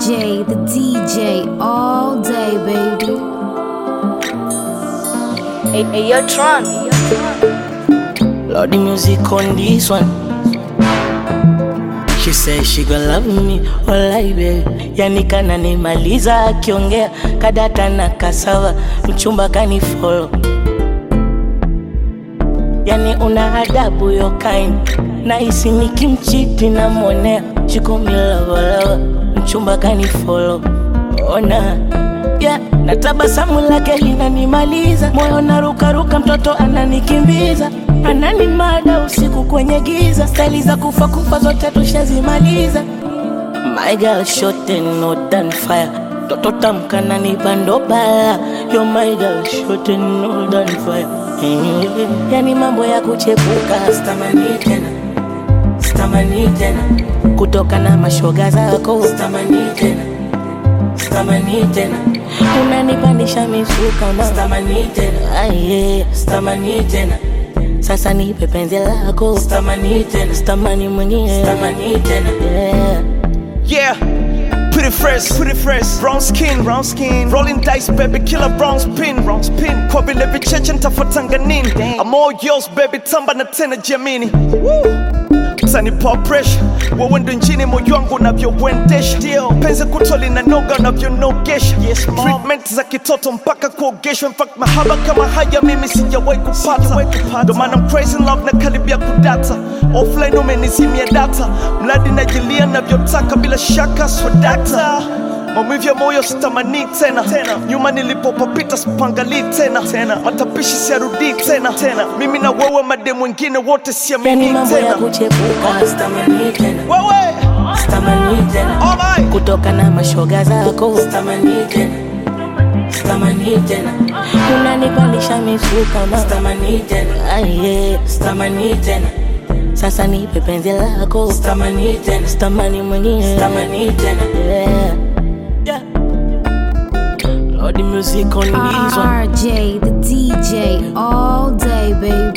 RJ, the DJ, all day, baby. Hey, hey, yo, Tron. Lord, the music on this one. She said she gonna love me, walai baby. Yani kana nimaliza akiongea kadata na kasava, mchumba kani follow. Yani una adabu yo kind, nahisi nikimchiti namwonea, she call me lover lover, mchumba kani follow. Ona yeah, na tabasamu lake linanimaliza, moyo narukaruka, mtoto ananikimbiza, ananimada usiku kwenye giza, stali za kufa kufa zote tushazimaliza. My girl shot and not done fire, toto tamka na nipando bala, yo my girl shot and not done fire. Yani mambo ya kuchepuka, stamani tena, stamani tena, kutoka na mashoga zako, stamani tena stamani tena unanipandisha misuka ma stamani tena aye stamani tena sasa nipe penzi lako stamani tena stamani mwenyewe stamani tena yeah. Yeah, pretty fresh, pretty fresh. Brown skin, brown skin. Rolling dice, baby, killer brown spin, brown spin. Kwa vile vicheche ntafuatanga nini? I'm all yours, baby, tamba na tena jamini. Woo! Utanipa pressure, wewe ndo njini moyo wangu unavyouendesha. Penzi kuto linanoga unavyonogesha. Yes, treatment za kitoto mpaka kuogeshwa. In fact, mahaba kama haya mimi sijawahi kupata. Ndo maana I'm crazy in love na karibia kudata. Offline umenizimia data, mradi najilia navyotaka bila shaka swadakta maumivu ya moyo sitamani tena tena nyuma nilipopapita sipangalii tena tena matapishi siarudii tena tena mimi na wewe mademu wengine wote yani siamini mambo ya tena kuchepuka stamani tena wewe stamani tena alright kutoka na mashoga zako stamani tena stamani tena unanipandisha misuka ma stamani tena aye stamani tena sasa nipe penzi lako stamani tena stamani mwenyewe stamani tena yeah. yeah. Lord, the music on this one. RJ, the DJ, all day, baby.